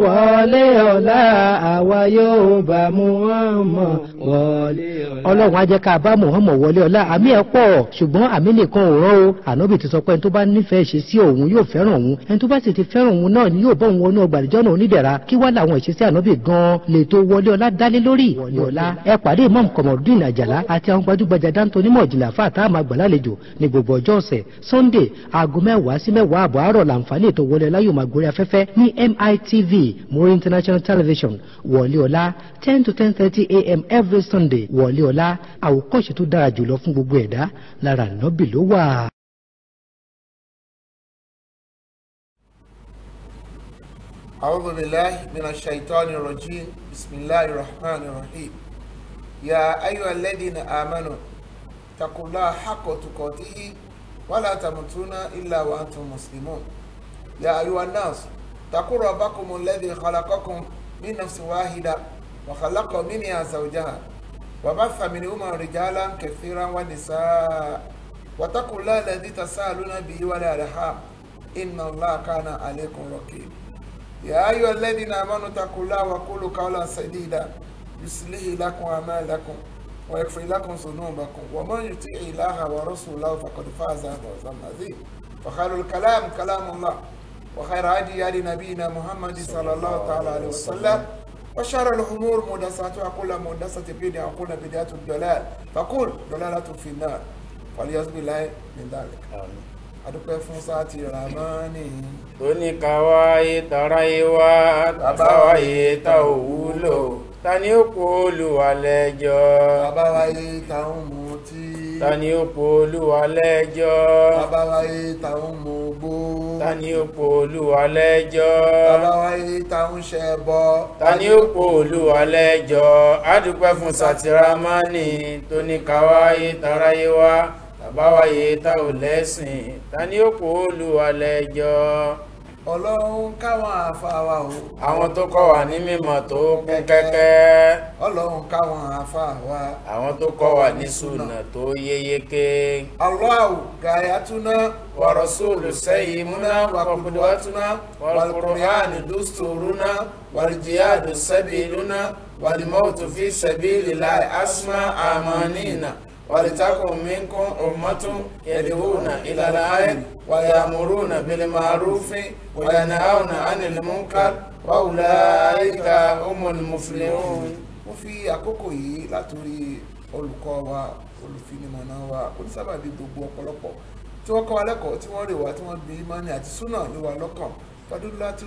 wọlé ọ̀la àwa yóò bá Muhammad wọlé ọ̀la. ọlọ́run á jẹ́ ká bá Muhammad wọlé ọ̀la àmì ẹ̀ pọ̀ ṣùgbọ́n àmì nìkan ò rán o ànábì ti sọ pé ẹni tó bá nífẹ̀ẹ́ ṣe sí òun yóò fẹ́ràn òun ẹni tó bá sì ti fẹ́ràn òun náà ni yóò bọ́ òun wọnú ọgbà àdìjọ́ náà onídẹ̀ra kí wá làwọn ìṣesí ànábì gan-an lè tó wọlé ọ̀la dálé lórí wọlé ọ̀la ẹ pàdé imam kọmọdún àjàlá àti àwọn gbajúgbajà dáńtó onímọ̀ ìjìnlẹ̀ àfa àtàwọn àgbàlálejò ní gbogbo ọjọ́ ọ̀sẹ̀ sunday aago mẹ́wàá sí mẹ́wàá àbọ̀ àárọ̀ làǹfààní ètò wọlé ọ̀la yóò máa gorí afẹ́fẹ́ ní mitv muri international television wọlé ọ̀la ten to ten thirty a.m. every sunday wọlé ọ̀la àwòkọ́ṣe tó dára jùlọ fún gbogbo ẹ̀dá lára nọ́bì ló wà. أعوذ بالله من الشيطان الرجيم بسم الله الرحمن الرحيم يا أيها الذين آمنوا اتقوا الله حق تقاته ولا تموتون إلا وأنتم مسلمون يا أيها الناس اتقوا ربكم الذي خلقكم من نفس واحدة وخلق منها زوجها وبث منهما رجالا كثيرا ونساء واتقوا الله الذي تساءلون به والأرحام إن الله كان عليكم رقيبا يا أيها الذين آمنوا اتقوا الله وقولوا قولا سديدا يصلح لكم أعمالكم ويغفر لكم ذنوبكم ومن يطع الله ورسوله فقد فاز فوزا عظيما فخير الكلام كلام الله وخير هدي هدي نبينا محمد صلى الله تعالى عليه وسلم وشر الأمور محدثاتها كل محدثة بدعة وكل بدعة ضلال فكل ضلالة في النار فليعوذ بالله من ذلك adúpẹ́ fún sáàtì ramani. oníkàwáyé tara ìwà àbáwáyé ta ò wúlò ta ni ó kó olúwa lẹ́jọ́. àbáwáyé táwọn mú tí. ta ni ó kó olúwa lẹ́jọ́. àbáwáyé táwọn mú gbó. ta ni ó kó olúwa lẹ́jọ́. àbáwáyé táwọn ṣẹ bọ. ta ni ó kó olúwa lẹ́jọ́. adúpẹ́ fún sátìrámánì tó ní kàwáyé tara ìwà àbáwáyé tá ò lẹ́sìn ta ni ó kó olúwa lẹ́jọ́. ọlọ́run káwọn àfàwà o. àwọn tó kọ́ wa ní mímọ̀ tó kún kẹ́kẹ́. ọlọ́run káwọn àfàwà. àwọn tó kọ́ wa ní sùnà tó yéyéké. Allahu gayatuna wa rasulu sayyimuna wa qudwatuna wal qur'ani dusturuna wal jihadu sabiluna wal mautu fi sabilillahi asma amanina. ولتكن منكم أمة يدعون إلى الخير ويأمرون بالمعروف وينهون عن المنكر وأولئك هم المفلحون. mo fi àkókò yìí látòrí olùkọ́ wa olùfinimọ̀nà wa onísábàbí gbogbo ọ̀pọ̀lọpọ̀ tí wọ́n kọ́ wa lẹ́kọ̀ọ́ tí wọ́n rè wá tí wọ́n gbé imani àti súnà ní wa lọ́kàn fadúlátú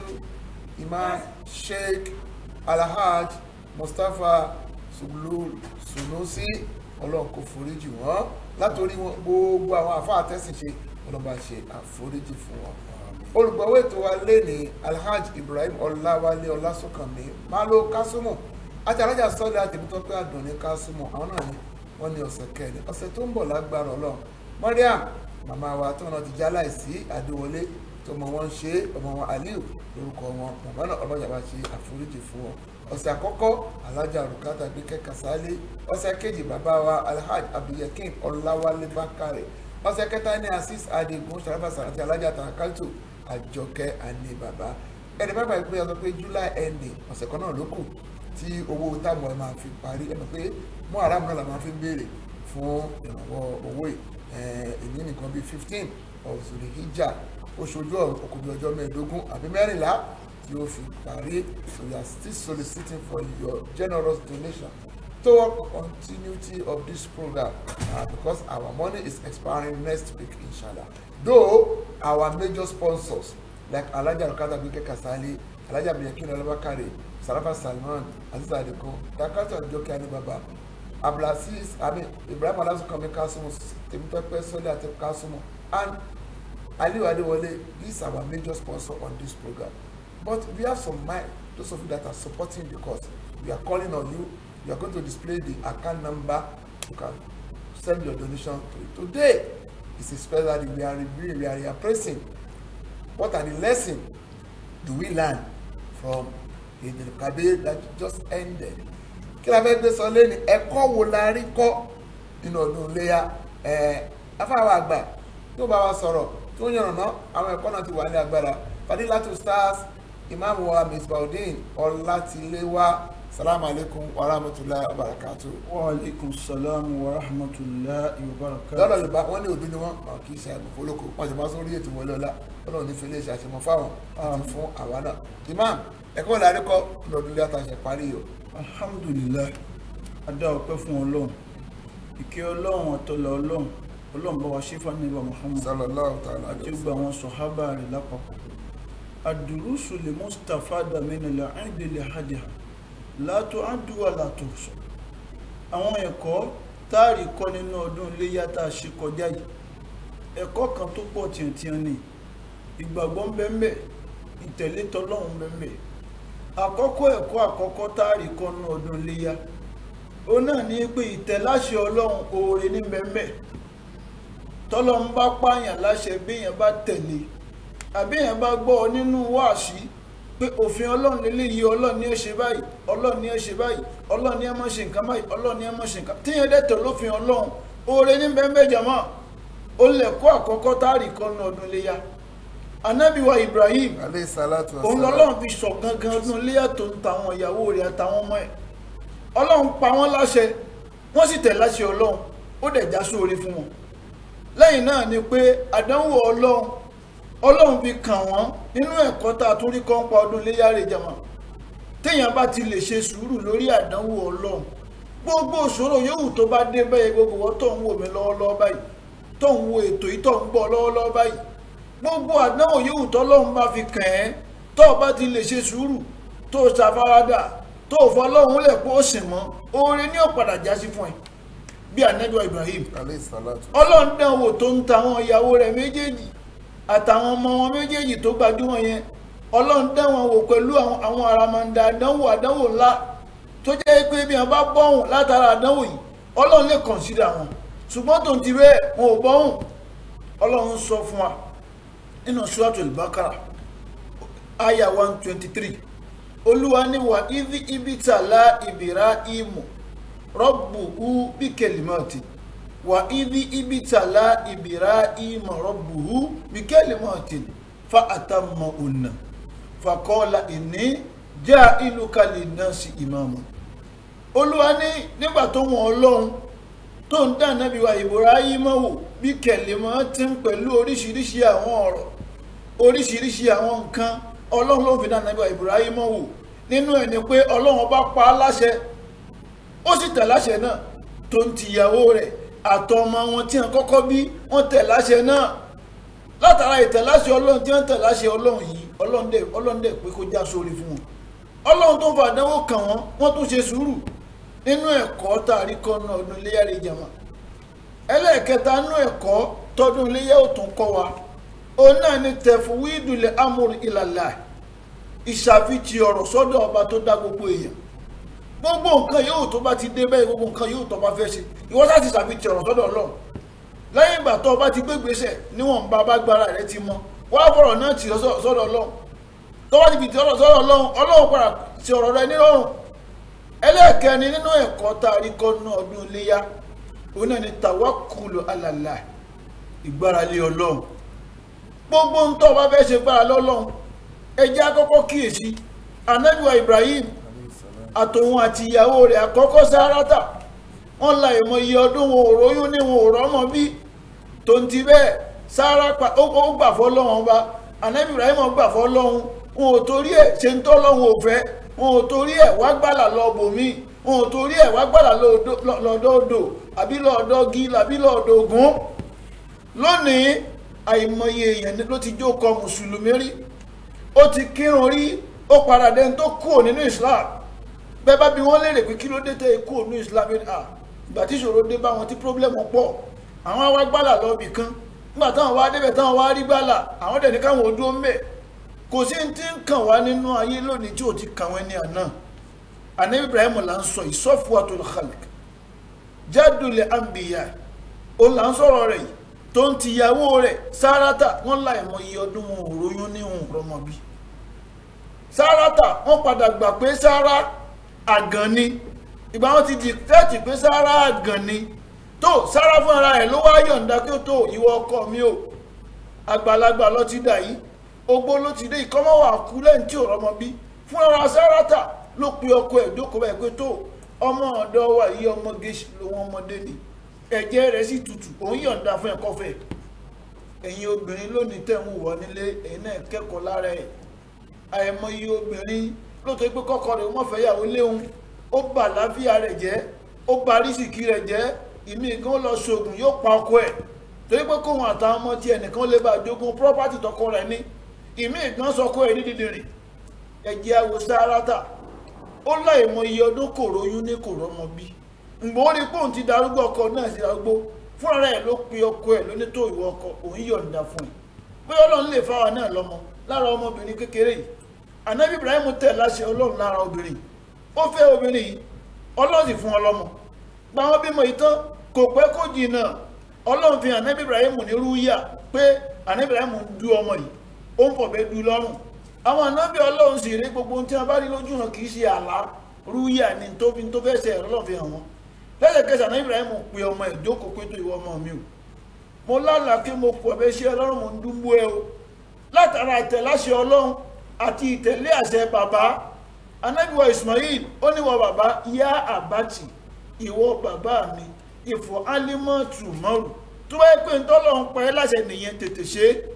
imam sheikh alhaj mustapha suglul sunusi ọlọ́run kò foríjì wọ́n látòrí wọn gbogbo àwọn àfáà tẹ́sìn ṣe ọlọ́ba ṣe àforíjì fún wọn. olùgbọ̀wé ètò wa lé ní alhaji ibrahim ọláwálé ọlásùnkànmí málo kásùmù àti alájà sọ́ọ̀lì àtẹ̀mítọ́pẹ́ àdùnní kásùmù àwọn náà ni wọ́n ní ọ̀sẹ̀ kẹrin ọ̀sẹ̀ tó ń bọ̀ lágbára ọlọ́run mariam màmá wa tó náà ti já láìsí àdéwọlé tó mọ wọn ṣe ọmọ wọn aliu lórúkọ wọn bàbá náà ọlọ́jà bá ṣe àforíjì fún wọn ọ̀sẹ̀ àkọ́kọ́ alájà rukata gbẹkẹ kasale ọ̀sẹ̀ kejì bàbá wa alhaji abdulyakin ọláwálé bákàrẹ ọ̀sẹ̀ kẹta ní asis adigun sarafa àti alájà tàkàtù àjọkẹ́ àní bàbá ẹni bàbá yìí pé ọsọ pé july ending ọ̀sẹ̀ kan náà ló kù tí owó táwọn ẹ máa fi parí ẹ mọ̀ pé mú aráàmù náà la máa fi ń béèrè fún ìrànwọ́ owó ìní nìkan bíi fifteen ọ̀sùn ìjà oṣooju ọkùnrin ọjọ́ mẹ́ẹ̀ẹ́dógún àbí mẹ́rìnlá you will parí so we are still soliciting for your generous donation toward continuity of this program uh, because our money is expiring next week inshallah though our major sponsors like alhaji alukata gbẹkẹ kasali alhaji abiyakin alabakare sarafa salman aziz adeko dakata ojoke anibaba abdulaziz ami ibrahim alasunkami kasumu temitope sọlẹ àti kasumu and aliyu adewale these are our major sponsors on this program but we have some mind those of you that are supporting the cause we are calling on you we are going to display the account number you can send your donation to it today is a special day we are reviewing we are reappraising what are the lessons do we learn from the kabir that just ended kí la fẹ́ gbé sọ lẹ́nu ẹ̀kọ́ wo la rí kọ́ nínú ọdún iléyà ẹ̀ afáwọn àgbà tó bá wa sọ̀rọ̀ tó yànnàná àwọn ẹ̀kọ́ náà ti wà ní agbára fadilatu stars imam wa misbaudin ọlátiléwá salamu alaikum wa rahmatulahi wa barakatu. wa alaikum salam wa rahmatullahi wa barakatuh. lọ́dọ̀ yorùbá wọ́n ní òbí ni wọ́n máa kì í ṣe àgbò fólókò wọ́n ti máa sórí ètò wọlé ọlá ọlọ́run ní fẹlẹ́ ìṣàṣemọ fáwọn àti fún àwa náà. imam ẹ̀kọ́ ìlàrí kọ́ lọ́dún ilé àtàṣe parí yìí o. alhamdulillah adá ọpẹ́ fún ọlọ́run ìkẹ́ ọlọ́run àtọlà ọlọ́run ọlọ́run bá wa ṣe fánilá muhammad sallallahu ta'ala àti alaihi gbogbo àwọn sọ̀hábà rẹ̀ lápapọ̀ àdùrúsù lè mustapha dàmínà ẹ̀ẹ́dẹ̀lẹ̀ hadiha látò àdúrà látò sọ àwọn ẹ̀kọ́ táàrí kọ́ nínú ọdún iléyà tá a ṣe kọjá yìí ẹ̀kọ́ kan tó pọ̀ tiẹ̀tiẹ̀ ni ìgbàgbọ́ ń bẹ ń bẹ ìtẹ̀lé tọlọ́run ń bẹ ń bẹ àkọ́kọ́ ẹ̀kọ́ àkọ́kọ́ táàrí kọ́ nínú ọdún iléyà ó náà ní pé ìtẹ̀láṣẹ ọlọ́run oore ní bẹ ń bẹ tọ́lọ́run bá pààyàn láṣẹ béèyàn bá tẹ̀lé àbíyàn bá gbọ́ ọ nínú wáàsí pé òfin ọlọ́run lélẹ́ yìí ọlọ́run ní ẹ ṣe báyìí ọlọ́run ní ẹ ṣe báyìí ọlọ́run ní ẹ má ṣe nǹkan báyìí ọlọ́run ní ẹ má ṣe nǹkan tíyẹn dẹ́tọ̀ lófin ọlọ́run oore ní bẹ́ẹ̀ jàmá ó lẹ̀kọ́ àkọ́kọ́ táàrí kan ní ọdún léyà anábìwa Ibrahim alayhi salatu wa òun salam. lọ́lọ́run fi sọ gangan ọdún léyà tó ń ta àwọn ìyàwó rẹ̀ àtàwọn ọmọ ẹ̀ ọlọ́run pa wọ́n láṣẹ wọ́n sì tẹ̀ láṣẹ ọlọ́run ó dẹ̀ já sóore fún wọn lẹ́yìn náà ni pé àdánwò ọlọ́run ọlọ́run fi kàn wọ́n nínú ẹ̀kọ́ tá a tún rí kọ́ ń pa ọdún léyà rẹ̀ jàmá téèyàn bá ti lè ṣe sùúrù lórí àdánwò ọlọ́run gbogbo òṣòro yòówù tó bá dé bẹ́ẹ̀ gbogbo wọn tó ń wò mí lọ́wọ́lọ́wọ́ báyìí tó ń wo ètò yìí tó ń gbọ́ lọ́wọ́lọ́wọ́ báyìí gbogbo àdánwò yòówù tọ́lọ́run bá fi kàn ẹ́ tó o bá ti lè ṣe sùúrù tó o ṣàfaradà tó o fọlọ́run lẹ̀ kó o sìn mọ́ oore ní ọ̀padà jásí fún ẹ bí anẹ́dọ̀ Ibrahim alayhi salatu. ọlọ́run dán wò tó ń ta àwọn ìyàwó rẹ̀ méjèèjì àtàwọn ọmọ wọn méjèèjì tó gbajúmọ̀ yẹn ọlọ́run dán wọn wò pẹ̀lú àwọn àwọn àràmàǹdà àdánwò àdánwò ńlá tó jẹ́ pé bí wọn bá bọ́hùn látara àdánwò yìí ọlọ́run lè kọ̀nsídà wọn ṣùgbọ́n tó ń ti bẹ́ẹ̀ wọn ò bọ́hùn ọlọ́run sọ fún wa nínú suratul Baqara aya one twenty three olúwa ní wa ibi ibitala Ibrahimu rabbuhu bí kalimati wa ibi ibitala Ibrahima rabbuhu bí kalimati fa atammahunna fa qala inni ja'iluka linnasi imama olúwa ní nígbà tó wọn ọlọ́run tó ń dá nábì wa Ibrahima wò bí kalimati pẹ̀lú oríṣiríṣi àwọn ọ̀rọ̀ oríṣiríṣi àwọn nǹkan ọlọ́run ló fi dá nábì wa Ibrahima wò nínú ẹ̀ ni pé ọlọ́run bá pa á láṣẹ ó sì tẹ̀ láṣẹ náà tó ń tìyàwó rẹ̀ àtọmọ wọn tí wọn kọ́kọ́ bí wọ́n tẹ̀ láṣẹ náà látara ìtẹ̀láṣẹ ọlọ́run tí wọ́n tẹ̀ láṣẹ ọlọ́run yìí ọlọ́run dẹ̀ ọlọ́run dẹ̀ pé kó já sórí fún wọn ọlọ́run tó fa àdánwò kàn wọ́n wọ́n tún ṣe sùúrù nínú ẹ̀kọ́ tá a rí kọ́ náà ọdún iléyà rẹ̀ jàmá ẹlẹ́ẹ̀kẹta nínú ẹ̀kọ́ tọdún iléyà ò tún kọ́ wa òun náà ni tẹ̀fúwídùlẹ̀ amúr ìlàlá ìṣàfihàn ọ̀rọ̀ sọ́dọ̀ ọba tó dá gbogbo èèyàn gbogbo nǹkan yóò tó bá ti dé bẹ́ẹ̀ gbogbo nǹkan yóò tó bá fẹ́ ṣe ìwọ láti ṣàfihàn ọ̀rọ̀ sọ́dọ̀ ọlọ́run lẹ́yìn ìgbà tó o bá ti gbé gbèsè níwọ̀n bá bá gbára rẹ ti mọ wá fọ̀rọ̀ náà tì sọ́dọ̀ ọlọ́run tó bá ti fi ti ọ̀rọ̀ sọ́dọ̀ ọlọ́run ọlọ́run padà ti ọ̀rọ̀ rẹ nírọ̀rùn ẹlẹ́ẹ̀kẹrin nínú ẹ̀kọ́ tá a rí kọ́ nínú ọdún iléyà òun náà ni tàwákùlù alàlà ìgbáralé ọlọ́run gbogbo ń tó o bá fẹ́ ṣe gbára lọ́lọ́run ẹ jẹ́ àkọ́kọ́ kíyèsí anábìwá Ibrahim àtòun àti ìyàwó rẹ̀ àkọ́kọ́ Sárátà wọ́n la ìmọ̀ iye ọdún wọn ò róyún ní wọn ò rọ́mọ bí tó ń ti bẹ́ẹ̀ Sárà pa ó ó gbà fọ́ lọ́wọ́n ọba Ànábì Ibrahim gbà fọ́ lọ́hún wọn ò torí ẹ̀ ṣe ń tọ́ lọ́hún ò fẹ́ wọn ò torí ẹ̀ wá gbàlà lọ bòmí wọn ò torí ẹ̀ wá gbàlà lọ́dọ̀ odò àbí lọ́dọ̀ gí àbí lọ́dọ̀ ògún lónìí àìmọye èèyàn ló ti jókòó mùsùlùmí rí ó ti kírun rí ó padà dẹni tó kúrò nínú Islam bẹ́ẹ̀ bá bí wọ́n léèrè pé kí ló dé tẹ́ ikú ònú islam yẹn à ìgbà tí ìṣòro dé bá wọn tí pírọ́blẹ́mù pọ̀ àwọn wá gbálà lọ́ọ̀bì kan nígbà táwọn wá débẹ̀ táwọn wá rí gbálà àwọn dẹ̀ ní káwọn ojú ń bẹ̀ kò sí ti ń kàn wá nínú ayé lónìí tí ò ti kàn wọ́n ní àná àná Ibrahim là ń sọ ìsọ́fùwàtul khalq jadul anbiya ó là ń sọ̀rọ̀ rẹ̀ yìí tó ń tìyàwó rẹ̀ Sárátà wọ́n láì mọ iye ọdún wọn ò róyún ní òun rọmọbí Sárátà wọ́n padà gbà pé Sárá àgàn ni ìgbà wọn ti dìtẹ́tì pé sára àgàn ni tó sára fún ara ẹ̀ ló wá yọ̀ǹda kí ó tó ìwọ ọkọ mi o àgbàlagbà lọ ti dà yìí ogbó ló ti dé ìkọ́mọ́ wà kú lẹ́yìn tí ò rọmọ bí fúnra sáràtà ló pe ọkọ ẹ̀ jókòó báyìí pé tó ọmọ ọ̀dọ́ wa yìí ọmọge lòun ọmọdé ni ẹ̀jẹ̀ rẹ̀ sì tutù òun yọ̀ǹda fún ẹ̀kọ́ fẹ́ ẹ̀yin obìnrin lónìí tẹ̀ ń wọ̀ nílé ẹ̀yin náà kẹ́kọ̀ọ́ lára ẹ̀ àìmọye obìnrin lóòótọ́ pé kọ́kọ́ rẹ̀ wọ́n fẹ́ yàwó léhun ó bà láfíà rẹ̀ jẹ́ ó bà rísìkì rẹ̀ jẹ́ ìmí kan lọ ṣoògùn yóò pa ọkọ ẹ̀ torí pé kóhun àtàwọn ọmọ tí ẹnìkan lè bá jogún property tọkọ rẹ̀ ní ìmí kan sọkọ ẹ̀ nídìí rìn ẹ̀jẹ̀ àwò sáràtà ó láìmọye ọdún kò róyún ní kò rọ́mọ bí ǹgbọ́n ó rí pé òun ti darúgbó ọkọ náà sí darúgbó fúnra rẹ̀ ló pe ọkọ ẹ̀ lóní tó ìwọ ọkọ òun yọ̀ǹda fún ẹ̀ pé ọlọ́run lè fáwa náà lọ́mọ lára ọmọbìnrin kékeré yìí anabi ibrahim tẹ̀ láṣẹ ọlọ́run lára obìnrin ó fẹ́ obìnrin yìí ọlọ́run sì fún ọ lọ́mọ gba wọn bímọ yìí tán kò pẹ́ kó jìnnà ọlọ́run fi anabi ibrahim ní rúyà pé anabi ibrahim ń du ọmọ yìí ó ń fọ̀bẹ du lọ́rùn àwọn anabi ọlọ́run sì rí gbogbo ohun tí wọn bá rí lójú hàn kì í ṣe àlá rúyà ni tó fi tó fẹ́ ṣe ẹ̀rọ ọlọ́run fi hàn wọn lẹ́sẹ̀kẹsẹ̀ anabi ibrahim pe ọmọ ẹ̀ jókòó pé tó ìwọ ọmọ mi o mo lálàá kí mo pọ̀ bẹ́ ṣe ọlọ́run mo ń dúnbó ẹ o látara àtẹ̀láṣẹ ọlọ́run àti ìtẹ̀lé àṣẹ bàbá anábìwọ̀ ismail ó níwọ bàbá yá àbátì ìwọ bàbá mi ìfọ̀ álímọ̀tù mọ́rù tó bá yẹ pé ntọ́lọ́run pa ẹ́ láṣẹ nìyẹn tètè ṣe é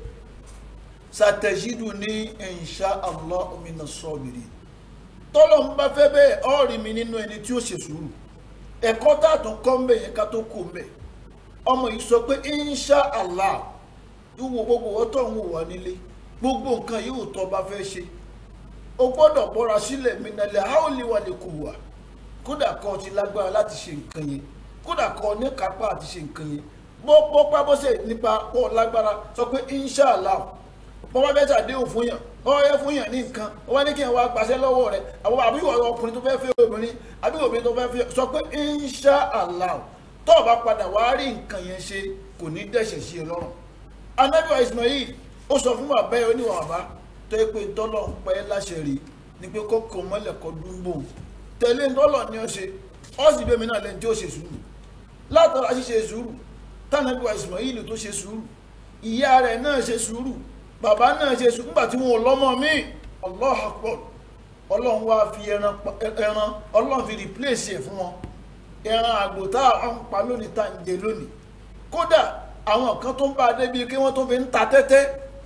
sàtẹ̀sídù ní insha Allah mina sọ́ọ̀bìrì tọ́lọ́run bá fẹ́ bẹ́ẹ̀ ọ́ọ̀rì mi nínú ẹni tí ó ṣe sùúrù ẹ̀kọ́ tá a tún kọ́ ń bẹ̀ yẹn ká tó kú ń bẹ̀ ọmọ yìí sọ pé insha Allah ìwò gbogbo ọtọ̀ ń wò wá nílé gbogbo nǹkan yìí ò tọ́ bá fẹ́ ṣe o gbọ́dọ̀ bọ́ra sílẹ̀ minalẹ̀ haoli wà lè kú wà kódà kọ́ ti lágbára láti ṣe nǹkan yẹn kódà kọ́ ní kápá àti ṣe nǹkan yẹn bó bó pa bó ṣe nípa pọ̀ lágbára sọ pé inshàlá bó bá fẹ́ ṣàdéhùn fún yàn ó yẹ fún yàn ní nǹkan ó wá ní kí yàn wá gbàṣẹ lọ́wọ́ rẹ̀ àwọn àbí ìwọ ọkùnrin tó fẹ́ fẹ́ obìnrin àbí obìnrin tó fẹ́ fẹ́ sọ pé inshàlá tó o bá padà wá rí nǹkan yẹn ṣe kò ní dẹ̀ṣẹ̀ sí ẹ lọ́rùn anabiwa ismail ó sọ fún bàbá yẹn oníwà bàbá tó yẹ pé ntọ́lọ̀ ń pẹ́ láṣẹ rí ni pé kókò mọ́lẹ̀ kọ́ dúnbò tẹ̀lé ntọ́lọ̀ ni ó ṣe ó sì bẹ́ẹ̀ mi náà lẹ́ni tí ó ṣe sùúrù látara ṣíṣe sùúrù tànàbíwa ismail tó ṣe sùúrù ìyá rẹ̀ náà ṣe sùúrù bàbá náà ṣe sùúrù nígbà tí wọn ò lọ́mọ mi allah akbar ọlọ́run wá fi ẹran ẹran ọlọ́run fi replace ẹ̀ fún wọn ẹran àgbò tá à ń pa lónìí tá à ń jẹ lónìí kódà àwọn kan tó ń bá a débi kí wọ́n tó fi ń ta tẹ́tẹ́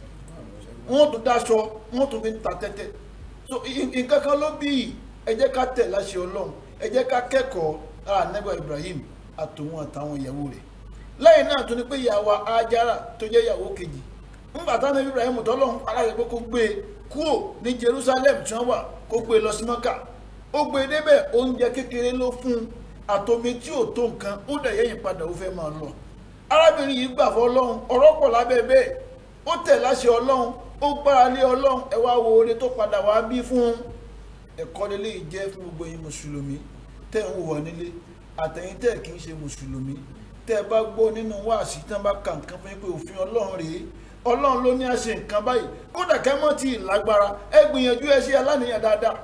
wọ́n tó dáṣọ wọ́n tó fi ń ta tẹ́tẹ́ so nǹkan kan ló bí ẹ jẹ́ ká tẹ̀ láṣẹ ọlọ́run ẹ jẹ́ ká kẹ́kọ̀ọ́ ara nẹ́gbà Ibrahim àtòun àtàwọn ìyàwó rẹ̀ lẹ́yìn náà tó ní pé ìyàwó Ajara tó jẹ́ ìyàwó kejì ńgbà táwọn Ibrahim tọ́lọ́run aláṣẹ pé kó gbé e kúrò ní Jerusalem tí wọ́n wà kó gbé e lọ sí Mọ́kà ó gbé e débẹ̀ oúnjẹ kékeré ló fún un àtòmí tí ò tó nǹkan ó dẹ̀ yẹ́yìn padà ó fẹ́ máa lọ arábìnrin yìí gbà fún ọlọ́run ọ̀rọ̀ pọ̀ lábẹ́ bẹ́ẹ̀ ó tẹ̀ láṣẹ ọlọ́run ó gbára lé ọlọ́run ẹ wá wo oore tó padà wá bí fún ẹ̀kọ́ lélẹ́ yìí jẹ́ fún gbogbo yín mùsùlùmí tẹ́ ń wọ̀ nílé àtẹ̀yìn tẹ́ kì í ṣe mùsùlùmí tẹ́ ẹ bá gbọ́ nínú wáàsí tán bá ka nǹkan fún yín pé òfin ọlọ́run rèé ọlọ́run ló ní àṣẹ nǹkan báyìí kódà kẹ́ mọ́ ti lágbára ẹ gbìyànjú ẹ ṣe aláníyàn dáadáa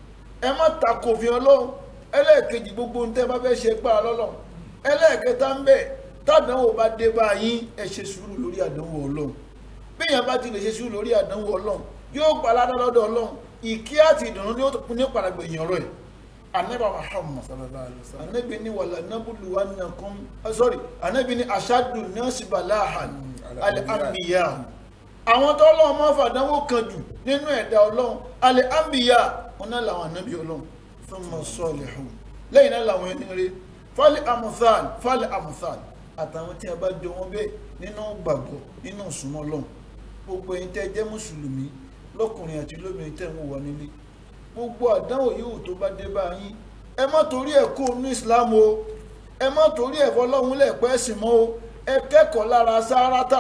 ẹ má takò òfin ọlọ́run ẹlẹ́ẹ̀kejì gbogbo ohun tẹ́ bá fẹ́ ṣe gbára lọ́lọ́run ẹlẹ́ẹ̀kẹta ń bẹ tádánwò bá dé bá yín ẹ ṣe sùúrù lórí àdánwò ọlọ́run bíyàn bá ti lè ṣe sùúrù lórí àdánwò ọlọ́run yóò gba aládá lọ́dọ̀ ọlọ́run ìkí àti ìdùnnú ni ó ní padàgbẹ̀yìn ọ̀rọ̀ ẹ̀ anabi muhammad anabi ni wàlá nabulu wa nàkún sorry anabi ni aṣáájú nọ́ọ̀sì balahan al-anbiya àwọn tó ọlọ́run máa fàdánwò kan jù nínú ẹ̀dá ọlọ́run al-anbiya wọn náà làwọn anabi ọlọ́run thumma salihun lẹ́yìn náà làwọn ẹni rẹ̀ fali amuthal fali amuthal àtàwọn tí a bá jọ wọn bẹ́ẹ̀ nínú gbàgbọ́ nínú ìsúnmọ́ Ọlọ́run gbogbo ẹ̀yin tẹ́ jẹ́ mùsùlùmí lọ́kùnrin àti lóbìnrin tẹ́ ń wò wá nílé gbogbo àdánwò yòówù tó bá dé bá yín ẹ má torí ẹ̀ kó inú Islam o ẹ má torí ẹ̀ fọlọ́hún lẹ́ẹ̀pẹ́ ẹ̀sìn mọ́ o ẹ kẹ́kọ̀ọ́ lára Sárátà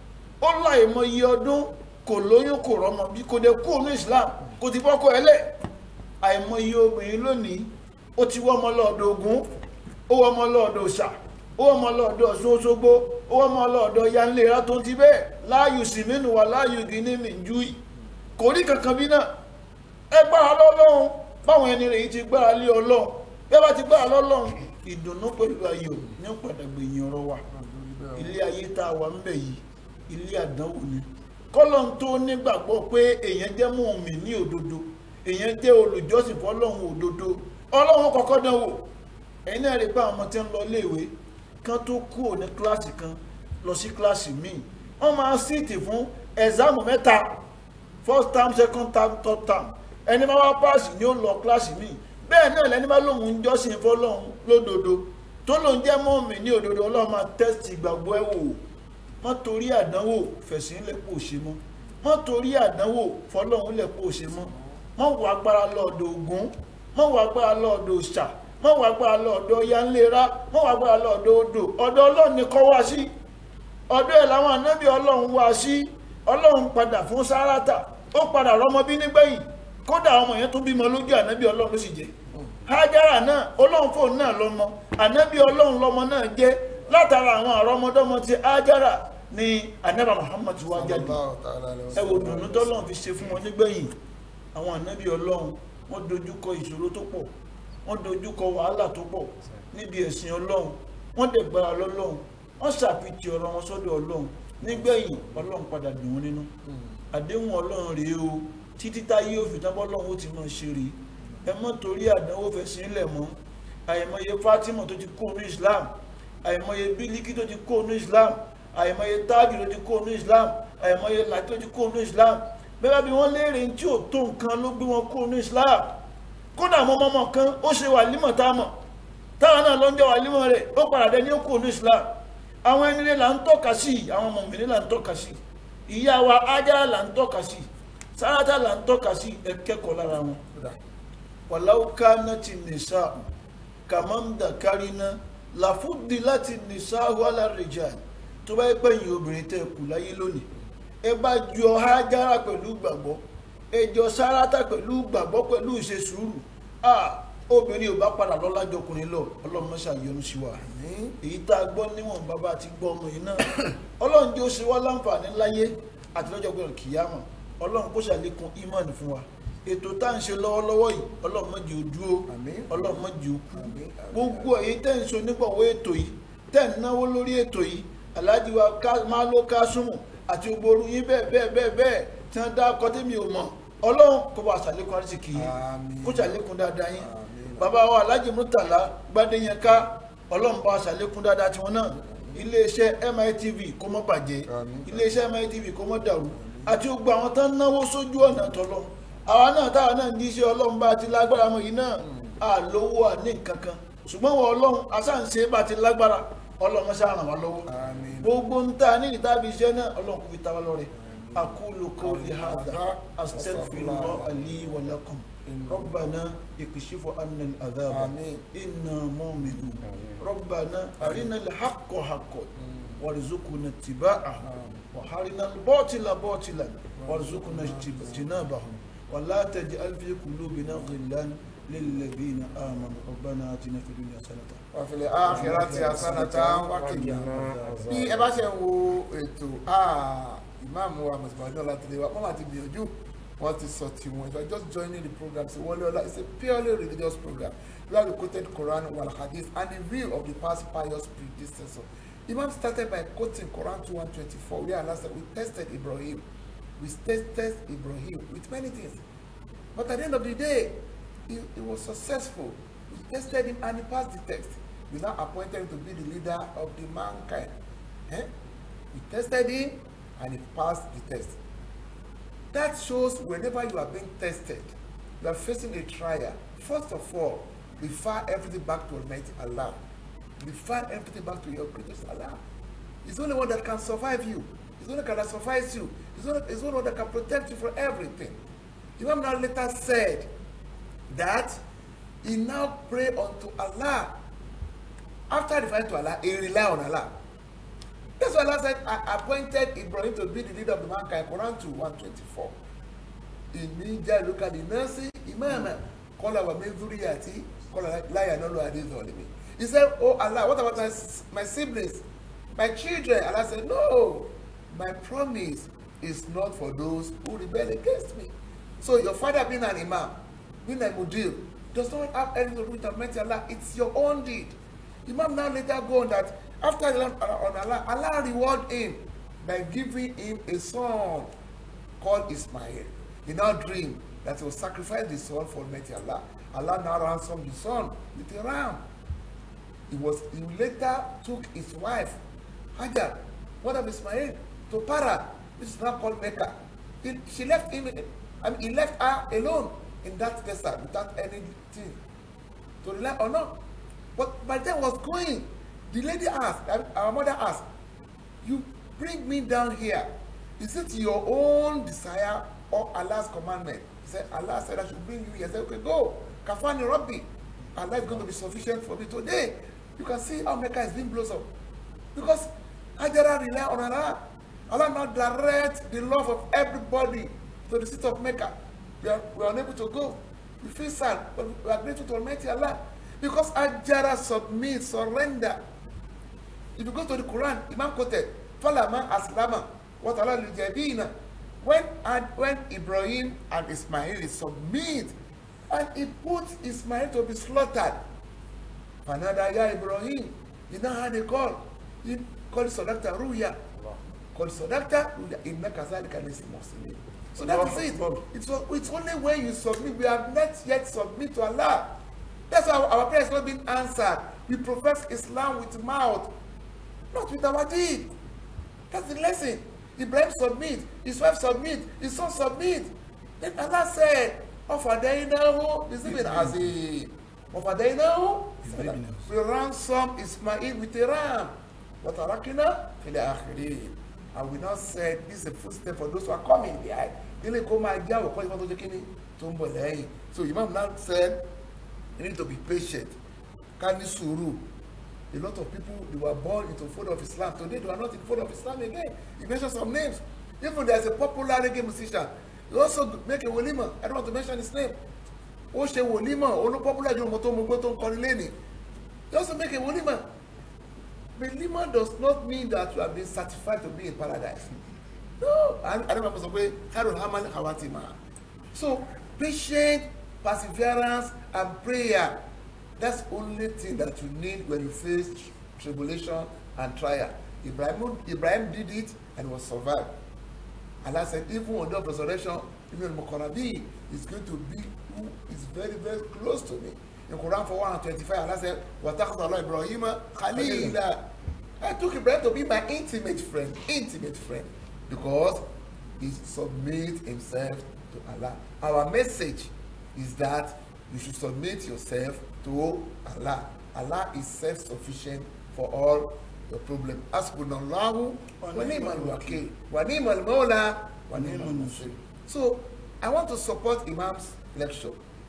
ó láì mọ iye ọdún kò lóyún kò rọmọ bí kò dé kó inú Islam kò ti fọ́kọ ẹ lẹ̀ àìmọ iye obìnrin lónìí ó ti wọ́ ọmọ lọ́ọ̀dọ̀ Ògún ó wọ́ ọmọ lọ́ọ̀dọ̀ Ọ̀ṣà ó wọ́n mọ lọ́ọ̀dọ̀ Ọ̀ṣun Òṣogbo ó wọ́n mọ lọ́ọ̀dọ̀ yanlera tó ti bẹ́ẹ̀ láàyò sìmínú wà láàyò gíní mìjú yìí kò rí kankan bí náà ẹ gbára lọ́lọ́run báwọn ẹni rẹ̀ yìí ti gbára lé ọlọ́run bí ẹ bá ti gbára lọ́lọ́run ìdùnnú pẹ̀lú ayọ̀ ní padà gbẹ̀yìn ọ̀rọ̀ wa ilé ayé tá a wà ń bẹ̀ yìí ilé àdánwò ni kọ́lọ́n tó nígbàgbọ́ pé èèyàn jẹ́ mùmí ní òdodo èèyàn jẹ́ olùjọ́sìn fọlọ́run òdodo ọlọ́run kọ́kọ́ dán wò ẹ̀yin náà rí i pé àwọn ọmọ tí ń lọ iléèwé kan tó kúrò ní kíláàsì kan lọ sí kíláàsì míì wọ́n máa síìtì fún ẹ̀zámù mẹ́ta first term second term third term ẹni máa wá páàsì ni ó lọ kíláàsì míì bẹ́ẹ̀ náà lẹni bá lóun ń jọ́sìn fọlọ́run lódodo tó lóun jẹ́ mọ́ọ̀mì ní òdodo ọlọ́run máa tẹ́sítì ìgbàgbọ́ ẹ̀ wò wọ́n torí àdánwò fẹ̀sìn lẹ́pọ̀ òṣè mọ́ wọ́n torí àdánwò fọlọ́run lẹ́pọ̀ òṣè mọ́ wọ́n wọ agbára lọ́ọ̀dọ̀ Ògún wọ́n wọ agbára lọ́ọ̀dọ̀ òòṣà wọ́n wọ agbára lọ́ọ̀dọ̀ yanlera wọ́n wọ agbára lọ́ọ̀dọ̀ odò ọ̀dọ̀ ọlọ́run ni kọ́ wá sí ọ̀dọ̀ ẹ̀ làwọn ànábì ọlọ́run wá sí ọlọ́run padà fún sáràtà ó padà rọ́mọbí nígbẹ̀yìn kódà ọmọ yẹn tún bímọ lójú ànábì ọlọ́run ló sì jẹ́ hájára náà ọlọ́run fóun náà lọ́mọ ànábì ọlọ́run lọ́mọ náà jẹ́ látara àwọn àrọ́mọdọ́mọ ti hájára ni ànábà Muhammad wá jáde ẹ wo dùnú tọ́lọ́run fi ṣe fún wọn nígbẹ̀yìn àwọn ànábì ọlọ́run wọ́n dojúkọ ìṣòro tó pọ̀ wọ́n dojúkọ wàhálà tó pọ̀ níbi ẹ̀sìn ọlọ́run wọ́n dẹ̀ gbára lọ́lọ́run wọ́n ṣàfihàn ọ̀rọ̀ wọn sọ́dọ̀ ọlọ́run nígbẹ̀yìn ọlọ́run padà dùn wọ́n nínú àdéhùn ọlọ́run rèé o títí táyé òfin tábọ́ ọlọ́run ó ti mọ̀ ṣe rèé ẹ mọ́ torí àdánwò fẹ́ sí ilẹ̀ mọ́ àìmọye Fatima tó ti kó ní Islam àìmọye Bílíkì tó ti kó ní Islam àìmọye Tájù tó ti kó ní Islam àìmọye Làtí tó ti kó ní Islam bẹ́ẹ̀ bí wọ́n léèrè tí ò tó nǹkan ló gbé wọn kó ní Islam kódà mọ́ mọ́mọ́ kan ó ṣe wàlímọ̀ tá a mọ̀ táwọn náà ló ń jẹ́ wàlímọ̀ rẹ̀ ó padà dé ní ó kó ní Islam àwọn ẹni rẹ̀ là ń tọ́ka sí àwọn mọ̀mìnrin là ń tọ́ka sí ìyá wa Ájárà là ń tọ́ka sí Sárátà là ń tọ́ka sí ẹ kẹ́kọ̀ọ́ lára wọn wàláwù kánà ti nìṣá kàmáńdà káríná làfúdì láti nìṣá wàlá rìjà tó bá yẹ pé ẹ̀yin obìnrin tẹ́ kù láyé lónìí ẹ bá jọ Hájárà pẹ̀lú gbàgbọ́ ẹ jọ Sárátà pẹ̀lú gbàgbọ́ pẹ̀lú ìṣe sùúrù ah obìnrin ò bá padà lọ́lá jọkùnrin lọ ọlọ́run má ṣàyọnu sí wa èyí tá a gbọ́ níwọ̀n bàbá àti gbọ́ ọmọ yìí náà ọlọ́run jẹ́ ó ṣe wá láǹfààní láyé àti lọ́jọ́ gbọ́dọ̀ kìyàmọ̀ ọlọ́run kó ṣàlékún ìmọ̀ọ́nì fún wa ètò tá à ń ṣe lọ́wọ́lọ́wọ́ yìí ọlọ́run má jẹ́ ó dúró ọlọ́run má jẹ́ ó kú gbogbo èyí tẹ́ ń so nígbàwọ́ ètò yìí tẹ́ ń náwó lórí ètò yìí aláàjì wa máa ló ká súnmù àti gbogbo orú yín bẹ́ẹ̀ bẹ́ẹ̀ bẹ́ẹ̀ bẹ́ẹ̀ tí wọ́n dá akọ tẹ́mi ò mọ̀ ọlọ́run kó bá ṣàlékún àrísìkì yìí kó ṣàlékún dáadáa yín bàbá wa aláàjì Murtala Gbádéyẹnká ọlọ́run bá ṣàlékún dáadáa tiwọn náà iléeṣẹ́ MITV kó má bàjẹ́ iléeṣẹ́ MITV kó má dàrú àti gbogbo àwọn tó ń náwó sójú ọ̀nà tọ́lọ́ àwa náà táwa náà ń díṣẹ́ ọlọ́run bá ti lágbára mọ́ yìí náà àlówó àní nǹkan kan ṣùgbọ́n wọ ọlọ́run asáǹṣe bá ti lágbára ọlọ́run mọ́ṣá ràn wá lọ́wọ́ gbogbo ń ta ní ìtàbí iṣẹ́ náà ọlọ́run kò fi ta wá lọ́rẹ aqulu qawli hadha astaghfirullah li wa lakum ربنا اكشف عنا العذاب إنا مؤمنون ربنا أرنا الحق حقا وارزقنا اتباعه وحرنا الباطل باطلا وارزقنا اجتنابه ولا تجعل في قلوبنا غلا للذين آمنوا ربنا آتنا في الدنيا حسنة وفي الآخرة حسنة وقنا bí ẹ bá ṣe ń wo ètò ìmáàmù wa mùsùlùmí ọlátìlẹ wa wọn àti gbìyànjú wọn ti sọ tiwọn if you are just joining the program say wọlé ọlá it's a purely religious program we have the quoted Quran wal hadith and the view of the past pious predecessor Imam started by quoting Quran two one twenty four where Allah said we tested Ibrahim we tested Ibrahim with many things but at the end of the day he, he was successful we tested him and he passed the test we now appointed him to be the leader of the mankind eh? we tested him and he passed the test that shows whenever you are being tested you are facing a trial first of all refer everything back to Almighty Allah refer everything back to your greatest Allah he's the only one that can survive you he's the only one that can suffice you he's the only, he's the only one that can protect you from everything Imam now later said that he now pray unto Allah after referring to Allah he rely on Allah that's why Allah said I appointed Ibrahim to be the leader of the mankind Quran 2 124 ìní jẹ́ lókàdì nọ́ọ̀sì ìmáàmà kọ́lá wà mí zuriyati kọ́lá láyà náà ló adé zọ̀lẹ́mí he said oh Allah what about my, my siblings my children Allah said no my promise is not for those who rebel against me so your father being an imam being a mudir does not have anything to do with Almighty Allah it's your own deed imam now later go on that after on Allah Allah reward him by giving him a son called Ismail. He now dreamed that he will sacrifice the son for Almighty Allah. Allah now ransomed the son with a ram. He was he later took his wife, Hajar, mother of Ismail, to Para, which is now called Mecca. He, she left him, I mean, he left her alone in that desert without anything to rely on her. But by the time he was going, the lady asked, I mean, our mother asked, you bring me down here. Is it your own desire or Allah's commandment? He said, Allah said I should bring you here. I said, okay, go. Kafani Rabbi. Allah is going to be sufficient for me today. You can see how Mecca is being blossomed. Because Hajara rely on Allah. Allah now direct the love of everybody to the city of Mecca. We are, we are unable to go. We feel sad, but we are grateful to Almighty Allah. Because Hajara submits, surrender. If you go to the Quran, Imam quoted, Falama Aslama, what Allah Lijabina. When, and when Ibrahim and Ismail submit, and he put Ismail to be slaughtered. Fanada ya Ibrahim. He now had a call. He called Sadaqta Ruya. Called Sadaqta Ruya. Inna kazalika nisi muslimin. So that is it. It's, it's only when you submit. We have not yet submit to Allah. That's why our, our prayer is not being answered. We profess Islam with mouth, not with our deed. That's the lesson. Ibrahim submit, his wife submit, his son submit. Then Allah said, Ofadainahu, Bizibin Azim. Ofadainahu, we ransom Ismail with a ram. Watarakina, fil akhirin. And we now said, this is a footstep for those who are coming behind. Ilé kó máa já òkọ́ ìfọ́n tó jẹ́ kíní tó ń bọ̀ lẹ́yìn. So Imam now said, you need to be patient. Ká ní sùúrù. A lot of people they were born into fold of Islam. Today they are not in fold of Islam again. He mentioned some names. Even there's a popular reggae musician. He also make a wolima. I don't want to mention his name. Ó ṣe wolima. Olú popular ju ọmọ tó mú gbó tó ń kọrin lẹ́nìí. He also make a wolima. Belima does not mean that you have been certified to be in paradise. No. I I don't want to say Harun Haman Hawatima. So patient, perseverance, and prayer. That's the only thing that you need when you face tribulation and trial. Ibrahim, Ibrahim did it and was survived. Allah said, even on the day of resurrection, even Muqarrabi is going to be who is very, very close to me. In Quran 425, Allah said, وَتَخَذَ اللَّهُ إِبْرَاهِيمَ خَلِيلًا I took Ibrahim to be my intimate friend, intimate friend, because he submit himself to Allah. Our message is that you should submit yourself to Allah. Allah is self-sufficient for all your problem. Asbunallahu wa ni'mal wakil wa ni'mal mawla wa ni'mal nasir. So I want to support Imam's lecture.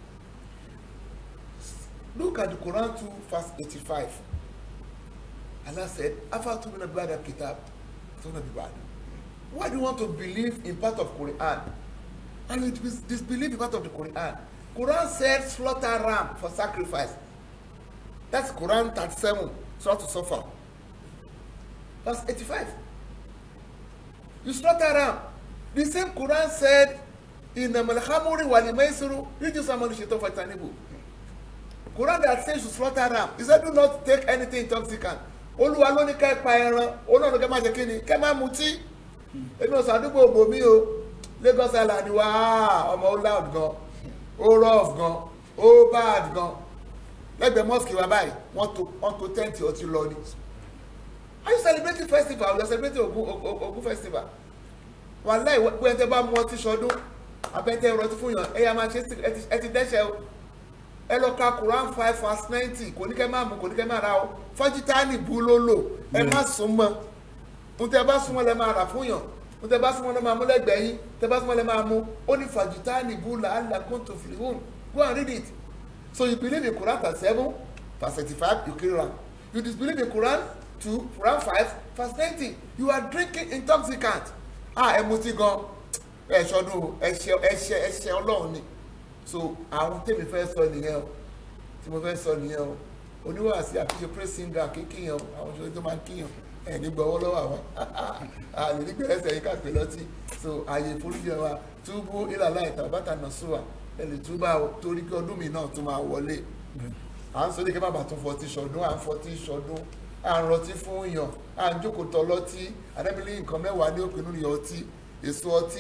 Look at the Quran 2 verse 85. Allah said, Afatu min ba'da kitab. Tuna bi ba'da. Why do you want to believe in part of Quran? And you dis- disbelieve in part of the Quran. Quran said slaughter ram for sacrifice. That's Quran 37, Surah to suffer. Verse 85. You slaughter ram. The same Quran said in the Malhamuri Walimaisuru, Rijus Amani Shaitan Fatanibu. Quran that says you slaughter ram. He said do not take anything intoxicant. Olúwa ló ní ká ẹ pa ẹran, olóòrùn kẹ́ máa ṣe kí ni, kẹ́ máa mutí. Èmi ò sàdúgbò òbòmí o, Lagos Island wa ọmọ ó loud gan, ó rough gan, ó bad gan. Lẹ́gbẹ̀ẹ́ mosque wa báyìí, wọ́n to wọ́n to tẹ́ǹtì ọtí lọ ni. Are you celebrating festival? You are celebrating Ogun Ogun Ogun festival. Wàláì pé ẹ tẹ́ bá mú ọtí sọdún, abẹ́tẹ̀ ìrọtí fún yàn, ẹ yà máa ṣe ẹ ti- ẹ ti dẹ́ṣẹ̀ o ẹ lọ ka quran five verse ninety kò ní kẹ́ máa mú kò ní kẹ́ máa ra o fọ́jítánì bú ló lò ẹ má sún mọ́ n tẹ bá súnmọ́ lẹ máa rà fún yàn n tẹ bá súnmọ́ lẹ máa mú lẹ́gbẹ̀ẹ́ yín tẹ bá súnmọ́ lẹ máa mú ó ní fọ́jítánì bú là á là kó tó fi hùn go and read it so you believe in quran verse seven verse thirty-five you kill am you disbelieve in quran two quran five verse ninety you are drinking intoxicant ah ẹ mutí gan ẹ ṣọdún ẹṣẹ ẹṣẹ ẹṣẹ ọlọ́run ni so àwọn tèmi fẹ́ sọ nìyẹn o tí mo fẹ́ sọ nìyẹn o oníwàásí àfiṣe praise singer kékèèyàn o àwọn ìṣòro tó máa ń kíyàn ẹ̀ ní gbọ́wọ́ lọ́wọ́ àwọn àlè nígbà ẹsẹ̀ yìí kàpé lọ́tì so ààyè ìforíjì wa túbú ìlàlá ìta bàtà nà sùwà ẹ lè túbà o torí kí ọdún mi náà tún máa wọlé à ń sọ ní kí bàbá tún fọtí ṣọdún à ń fọtí ṣọdún à ń rọtí fún yàn à ń jókòó tọ lọ́tí àdébílẹ̀ nǹkan mẹ́wàá ní òpinnu rí ọtí èso ọtí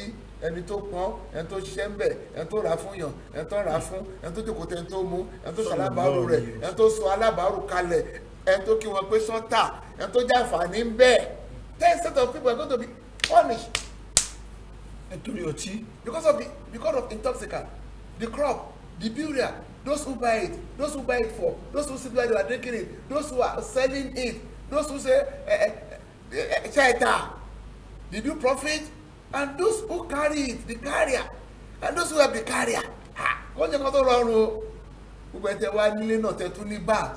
ẹni tó pọ́n ẹni tó ṣiṣẹ́ ń bẹ̀ ẹni tó rà fún yàn ẹni tó rà fún ẹni tó jókòó tẹ ẹni tó mú ẹni tó ṣàlábàárù rẹ̀ ẹni tó sọ alábàárù kalẹ̀ ẹni tó kí wọn pé sọ́tà ẹni tó jàǹfààní ń bẹ̀ ten set of people are going to be punished nítorí ọtí because of the because of intoxicant the crop the burial those who buy it those who buy it for those who sit where they are drinking it those who are selling it those who say eh, eh, eh, ṣẹta the do profit and those who carry it the carrier and those who help the carrier ha kò jẹ́ kó tó rọrùn o gbogbo ẹ̀ tẹ́ wá nílé náà tẹ́ tún ní bá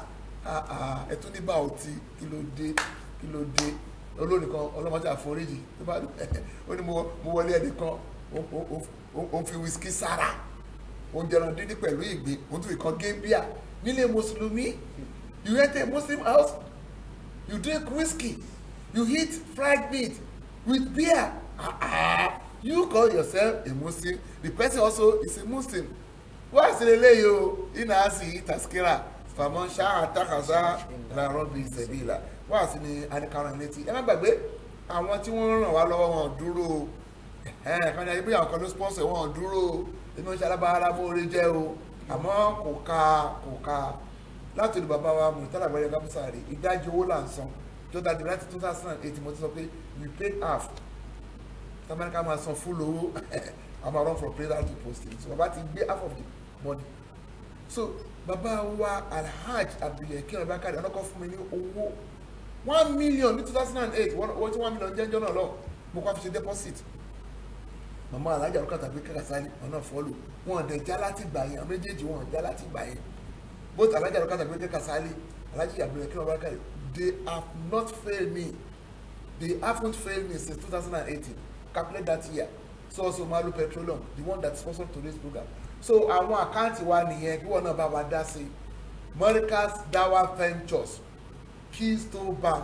ẹ tún ní bá ọtí kí ló dé kí ló dé olórí kan ọlọ́mọdé àforíjì tó bá ó ní mo wọlé ẹnì kan ó ń fi wíṣkì sára ó ń jẹran dídí pẹ̀lú ìgbín ó ń tún ìkan gébíà nílé mùsùlùmí you enter a muslim house you drink whiskey you eat fried meat with beer ah ah you call yourself a muslim the person also is a muslim wá sí eléyìí o iná á sì taskira fàmọ́ ṣáà takasa làárọ̀ bíi sẹ̀bìlà wá sí ni anìkarùn létí ẹ má gbàgbé àwọn tí wọ́n ràn wá lọ́wọ́ wọn dúró kan ní ayé bóyá àwọn kan ló sponsor wọn dúró inú iṣẹ́ alábàárà mọ́ọ́rẹ́ jẹ́ o àmọ́ kò ká kò ká láti olú bàbá wa mùtálà gbẹ́rẹ́ gámúsàárì ìdájọ́ owó là ń san tó dájú láti two thousand and eight mo ti sọ pé we paid half tamẹ́ríkà máa san full owó a máa run from prayer to posting so bàbá ti gbé half of the money so bàbá wa alhaj abdulhakeem abakari ọlọ́kọ̀ fún mi ní owó one million ní two thousand and eight owó tí one million jẹ́ njọ́ náà lọ mo kọ́ fi ṣe deposit màmá alájà ló kàtàgbé kàkàsálì ọ̀nà fọ́lù wọn dẹ̀ já láti gbà yẹn àwọn méjèèjì wọn já láti gbà yẹn both alájà ló kàtàgbé kàkàsálì alájà abdulhakeem abakari they have not failed me they haven't failed me since two thousand and eighteen calculate that year so also malu petroleum the one that sponsor today's program so àwọn àkáǹtì wa nìyẹn kí wọn náà bá wa dá sí Morikas Dawa Ventures Keystone Bank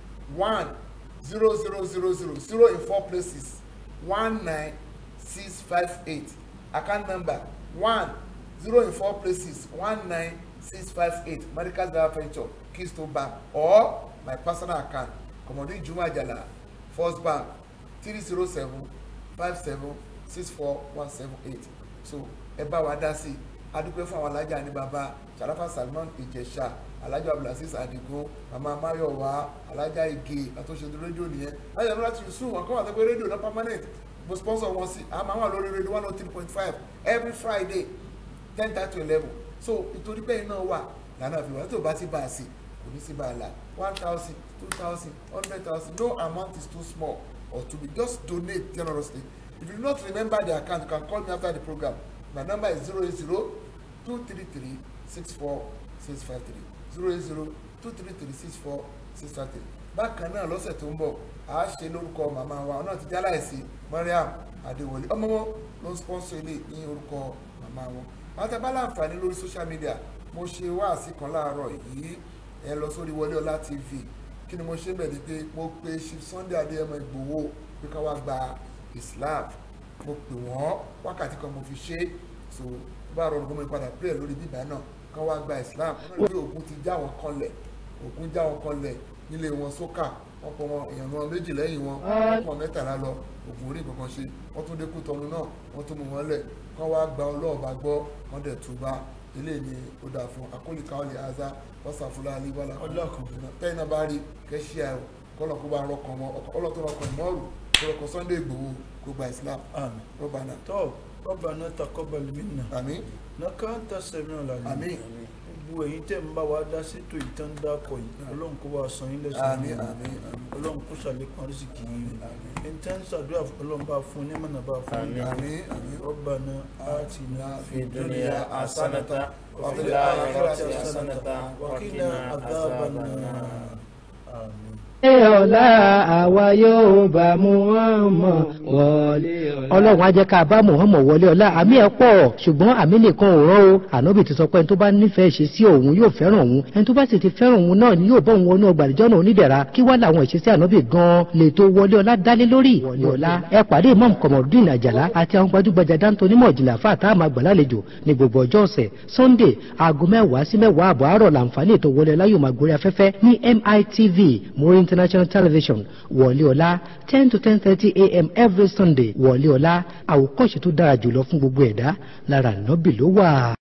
one zero zero zero zero zero in four places one nine six five eight account number one zero in four places one nine six five eight Morikas Dawa Ventures Keystone Bank or my personal account Komodi Juma Ajala First Bank three zero seven five seven six four one seven eight so ẹ bá wa dá sí i adúpẹ́ fún àwọn alájà ní baba Sharafa Salman Ìjẹ̀ṣà alájà Abdulaziz Adigun mama Mayowa alájà Ige àtúnṣe rédíò nìyẹn alájà ní láti sùn wọn kọ́ wà sẹ́pẹ́ rédíò náà permanent mo sponsor wọn sí àmọ́ àwọn lórí rédíò one oh three point five every Friday ten thirty to eleven so ìtorí bẹ́ẹ̀ náà wà lànà àfihàn tó bá ti bá a sí kò ní sí bá a là one thousand two thousand hundred thousand no amount is too small or to be just donate generously if you do not remember the account you can call me after the program my number is zero eight zero two three three six four six five three zero eight zero two three three six four six five three bákan náà lọ́sẹ̀ tó ń bọ̀ a ṣe lórúkọ màmá wa náà ti já láìsí Mariam Adéwọlé ọmọ wọn ló ń sponsor ilé ní orúkọ màmá wọn àtẹ̀bá láǹfààní lórí social media mo ṣe wáàsí kan láàárọ̀ yìí ẹ lọ sórí Wọlé Ọlá TV kí ni mo ṣe bẹ̀ ni pé mo pe Chief Sunday Adéyẹmọ Ìgbòho pé ká wá gba Islam mo pè wọ́n wákàtí kan mo fi ṣe so bá rọrùn gómìnà padà pray lórí bíbá náà kán wá gba Islam wọ́n ní ogun ti já wọn kanlẹ̀ ogun já wọn kanlẹ̀ nílé wọn sókà wọ́n pọ̀ wọn èèyàn wọn méjì lẹ́yìn wọn wọ́n pọ̀ mẹ́tàlá lọ ogun orí kankan ṣe wọ́n tún dékú tọnu náà wọ́n tún mú wọn lẹ̀ kán wá gba ọlọ́ọ̀bá gbọ́ wọ́n dẹ̀ túbá ilé ni ó dáa fún akólíkà ọ̀lẹ̀ aza wọ́sàfúlà alíwálà tẹ́yìn náà bá rí kẹ́ṣíà kọ́lọ̀ kó bá rọkàn wọn ọlọ́tọ́ rọkàn mọ́ọ̀rù kọ́lọ́kọ́ Sunday Igboho kó gba Islam àmín rọ́bànà tó ربنا تقبل منا àmín انك انت السميع العليم àmín gbogbo ẹ̀yin tẹ́ ń bá wa dá sétò ìtàn dákọ̀ yìí ọlọ́run kó bá san yín lẹ́sìn àmín àmín àmín ọlọ́run kó ṣàlékún àrísìkì yìí ẹni tẹ́ ń ṣàdúrà fún ọlọ́run bá fún ní mọ̀nà bá fún ní àmín àmín ربنا آتنا في الدنيا حسنة وفي الآخرة حسنة وقنا عذاب النار آمين Ṣé ọ̀la àwa yóò bá Muhammad wọlé ọ̀la. Ọlọ́run á jẹ́ ká bá Muhammad wọlé ọ̀la. Àmì ẹ̀ pọ̀ ṣùgbọ́n àmì nìkan ò rán o. Ànábì ti sọ pé ẹni tó bá nífẹ̀ẹ́ ṣe sí òun yóò fẹ́ràn òun. Ẹni tó bá sì ti fẹ́ràn òun náà ni yóò bọ́ òun wọnú ọgbà àdìjọ́ náà onídẹ̀ra. Kí wá làwọn ìṣesí ànábì gan-an lè tó wọlé ọ̀la dálé lórí. Wọlé ọ̀la ẹ pàdé Imam Komodin Àjàlá àti àwọn gbajúgbajà dáńtó onímọ̀ ìjìnlẹ̀ àfa àtàwọn àgbàlálejò ní gbogbo ọjọ́ ọ̀sẹ̀. Sunday aago mẹ́wàá sí mẹ́wàá àbọ̀ àárọ̀ làǹfààní ètò wọlé ọ̀la yóò máa gorí afẹ́fẹ́ ní MITV Muri International Television wọlé ọ̀la ten to ten thirty a.m. every every sunday wọlé ọlá àwòkọ́ṣe tó dára jùlọ fún gbogbo ẹ̀dá lára ànábì ló wà.